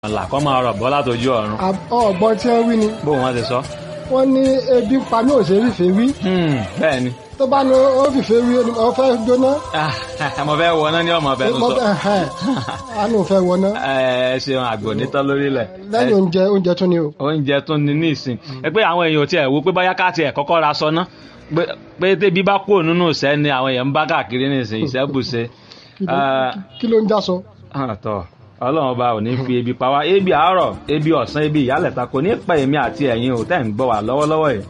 là kọ́ máa rọ̀ bọ́ látọjú ọ̀run ọgbọ́n tí wọ́n wí ni bó wọn ti sọ. wọ́n ní ebi pa mí ò ṣe é fìfẹ́ wí bẹ́ẹ̀ ni tó bá ní ó fìfẹ́ wí ó fẹ́ jóná mo fẹ́ wọ náà ní ọmọ fẹ́ tó mo sọ. fẹ́ ẹ̀hẹ́n, a ní ò fẹ́ wọná ẹ ṣeun àgbò nítọ́ lórílẹ̀. lẹ́yìn oúnjẹ oúnjẹ tún ni o oúnjẹ tó ní ní ìsìn ẹ pé àwọn èèyàn ò tiẹ̀ wo pé báyá ká tiẹ̀ kọ́kọ́ ra sọ ná pé- pé tébi bá kúrò nínú ìṣẹ́ ni àwọn èèyàn ń bá káàkiri ní ìsìn ìṣẹ́bùṣe. Kí ló- kí ló ń já sọ. tọ́ ọlọ́run ọba ò ní fi ebi pa wá ebi àárọ̀ ebi ọ̀sán ebi ìyálẹ̀ta kò ní pa èmi àti ẹ̀yin ò tẹ́ ń gbọ́ wá lọ́wọ́lọ́wọ́ yìí.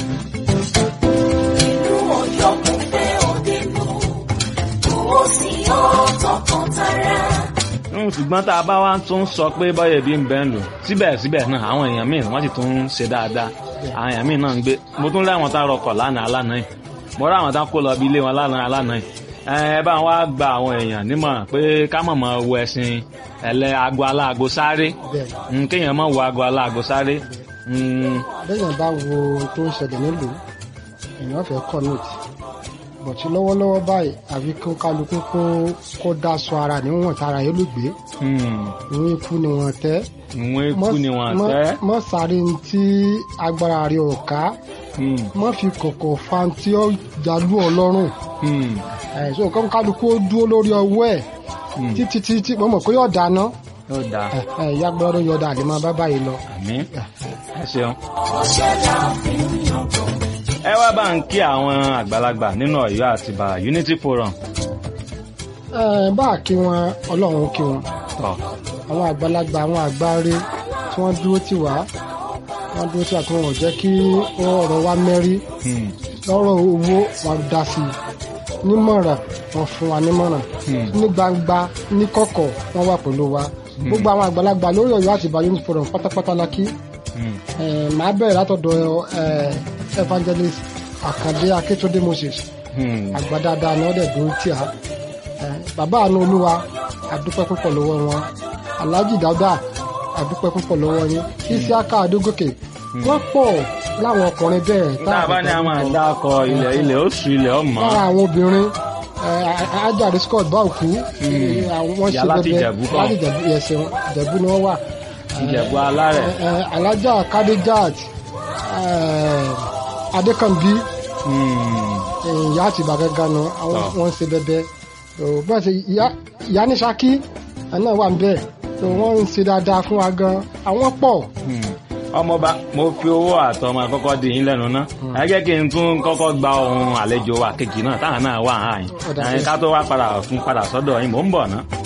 Mm, ṣùgbọ́n tá a bá wá tún sọ pé bọ́yẹ̀ bí ń bẹ́ ń lò síbẹ̀síbẹ̀ náà àwọn èèyàn míì wọ́n sì tún ń ṣe dáadáa àwọn èèyàn míì náà ń gbé mo tún láwọn tá a rọkọ̀ lánàá lánàá yìí mo rá àwọn tá a kó lọ bí ilé wọn lánàá lánàá yìí ẹ ẹ bá wá gba àwọn èèyàn nímọ̀ràn pé ká mọ̀ mọ́ wo ẹ̀sìn ẹ̀lẹ́ aago aláago sáré bẹ́ẹ̀ Mm, kéèyàn mọ̀ wo aago aláago sáré Mm, bẹ́yàn bá wo ohun tó ń ṣẹlẹ̀ nílùú èèyàn fẹ́ kọ́ nóòtì bọ̀tí lọ́wọ́lọ́wọ́ báyìí àfi kó kálukú kó kó dáṣọ ara níwọ̀n tára yóò lè gbé mm, ìwọ̀n ikú ni wọ́n tẹ́ ìwọ̀n ikú ni wọ́n mọ́- tẹ́ mọ́ sáré ní tí agbára rẹ̀ ò ká Mm, mọ́ fi kọ̀kọ̀ fa tí ó jalú ọlọ́run mm, ẹ̀sùn kan kálukú ó dúró lórí ọwọ́ ẹ̀ mm. títí títí mo mọ̀ pé yóò dáná ó dáa ìyá gbọ́dọ̀ yọ̀dà àlè máa bá báyìí lọ. àmín ẹ ṣeun. ẹ wá bá ń kí àwọn àgbàlagbà nínú Ọ̀yọ́ àtìbà Unity Forum Ẹ, bá a kí wọn ọlọ́run kí wọn tọ àwọn àgbàlagbà àwọn àgbáre tí wọ́n dúró tì wá wọ́n dúró tì wá tí wọ́n ò jẹ́ kí ọ̀rọ̀ wa mẹ́rí Hmm, lọ́rọ̀ owó wọn dá sí i nímọ̀ràn wọn fún wa nímọ̀ràn Hmm. ní gbangba ní kọ̀kọ̀ wọ́n wà pẹ̀lú wa gbogbo àwọn àgbàlagbà lórí Ọ̀yọ́ àti Ìbàdàn Unity Forum pátápátá la kí hmm, Ẹ, màá bẹ̀rẹ̀ látọ̀dọ̀ ẹ, evangelist Àkàndé Akíntúndé Moses hmm. àgbà dáadáa ni wọ́n dẹ̀ dúró tì á Ẹ, bàbá àánú olúwa àdúpẹ́ púpọ̀ lọ́wọ́ wọn alhaji dada àdúpẹ́ púpọ̀ lọ́wọ́ yín isiaka adógòkè wọ́n pọ̀ láwọn ọkùnrin bẹ́ẹ̀ tá a bá ní a máa dá ọkọ ilẹ̀ ilẹ̀ oṣù ilẹ̀ ọmọ lára àwọn obìnrin ẹ, ajáde scott báòkú wọ́n Ìyá ṣe láti bẹbẹ Ìjẹ̀bú kọ́. láti Ìjẹ̀bú ẹsẹ̀ ìjẹ̀bú ni wọ́n wà Ìjẹ̀bú alárẹ̀ Ẹ, ẹ, alájà kadejat adékànbí Hmm, ìyá àti ìbàgẹ́ ganu àwọn Tọ́. wọn ń ṣe bẹbẹ tó bá ṣe ìyá- ìyá ní Ṣakí àná wà ń bẹ tó wọn ń ṣe dáadáa fún wa gan àwọn pọ̀ hmm. ọmọọba mo fi owó àtọmọ àkọ́kọ́ di yín lẹ́nu ná ẹ jẹ́ kí n tún kọ́kọ́ gba ohun àlejò wa kejì náà táwọn náà wà áyìn Ó dà ká tó wá padà fún padà sọ́dọ̀ yín mò ń bọ̀ ná.